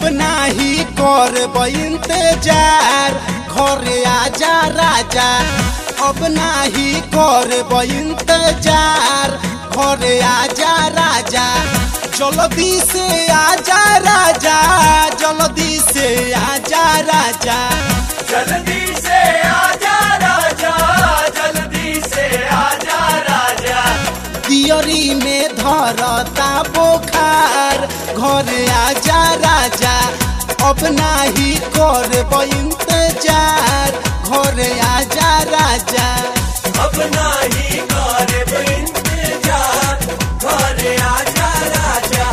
अब नाही करब इंतजार घरे आजा राजा अब नाही करब इंतजार घरे आजा राजा जल्दी से आजा राजा जल्दी से आजा राजा जल्दी से आजा राजा जल्दी से आजा राजा दियरी में धरता बोखार घरे आजा राजा अब नाही करब इंतजार घरे आजा राजा अब नाही करब इंतजार घरे आजा राजा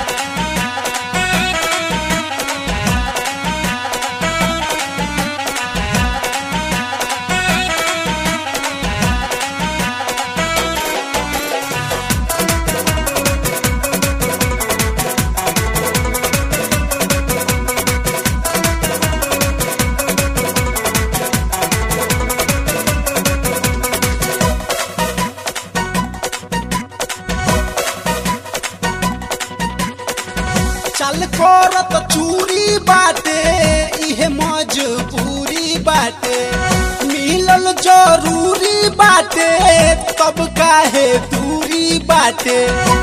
चल करत चूरी बाटे इहे मजबूरी बाटे मिलल जरूरी बाटे तब काहे दूरी बाटे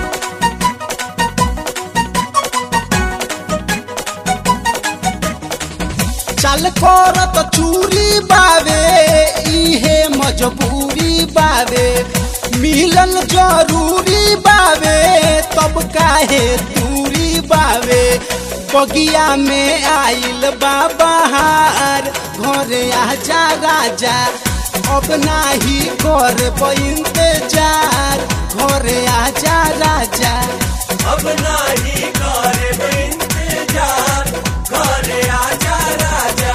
चल करत चूरी बावे इहे मजबूरी बावे मिलल जरूरी बावे तब काहे दूरी बावे बगिया में आइल बाबहार घरे आजा राजा अब नाही करब इंतजार घरे आजा राजा अब नाही करब इंतजार घरे आजा राजा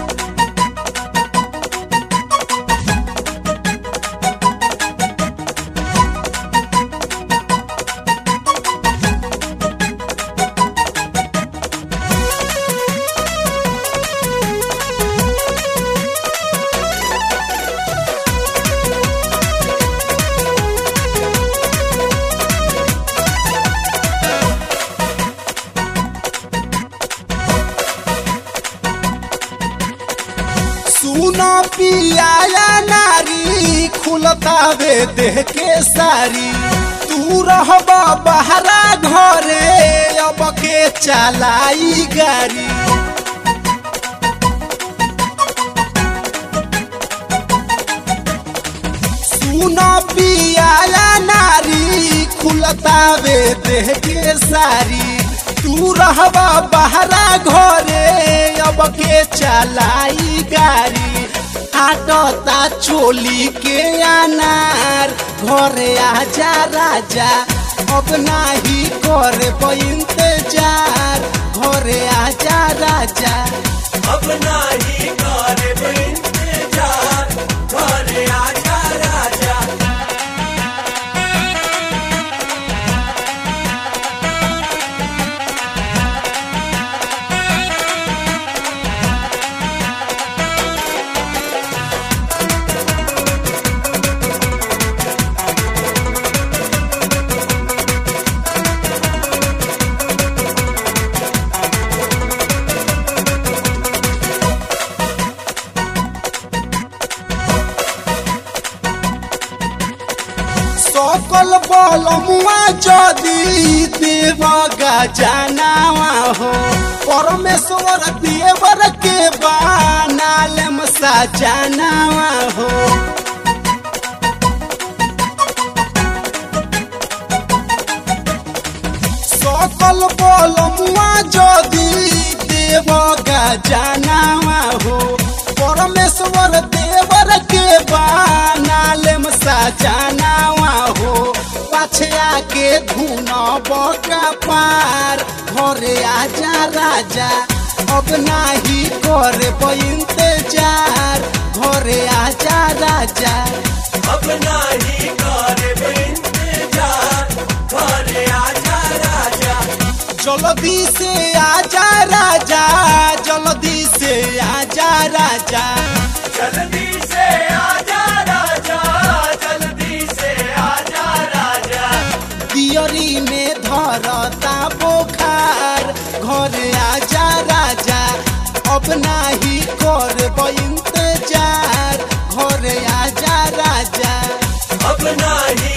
सुनो पियाया नारी खुलतावे देह के सारी तू रहब बहरा घरे अब के चलाई गाड़ी सुनो पियाया नारी खुलतावे देह के सारी तू रहबा बहरा घरे अब के चलाई गाड़ी आटता चोली के अनार घरे आजा राजा अब नाही करे इंतजार घरे आजा राजा अब नाही करब इंतजार घरे आजा राजा सकल बल मुआ जदी देव गजनावा हो परमेश्वर देवर के बानालम सजनावा हो सकल बल मुआ जदी देव गजनावा हो परमेश्वर देवर के बानालम सजनावा हो पछया के धुन बका पार घरे आजा राजा अब नाही करे इंतजार घरे आजा राजा अब नाही करब इंतजार घरे आजा राजा जल्दी से आजा राजा जल्दी से आजा राजा जल्दी से आजा राजा जल्दी से आजा राजा दियरी में धरता बोखार घरे आजा अब नाही करब इंतजार घरे आजा राजा अब नाही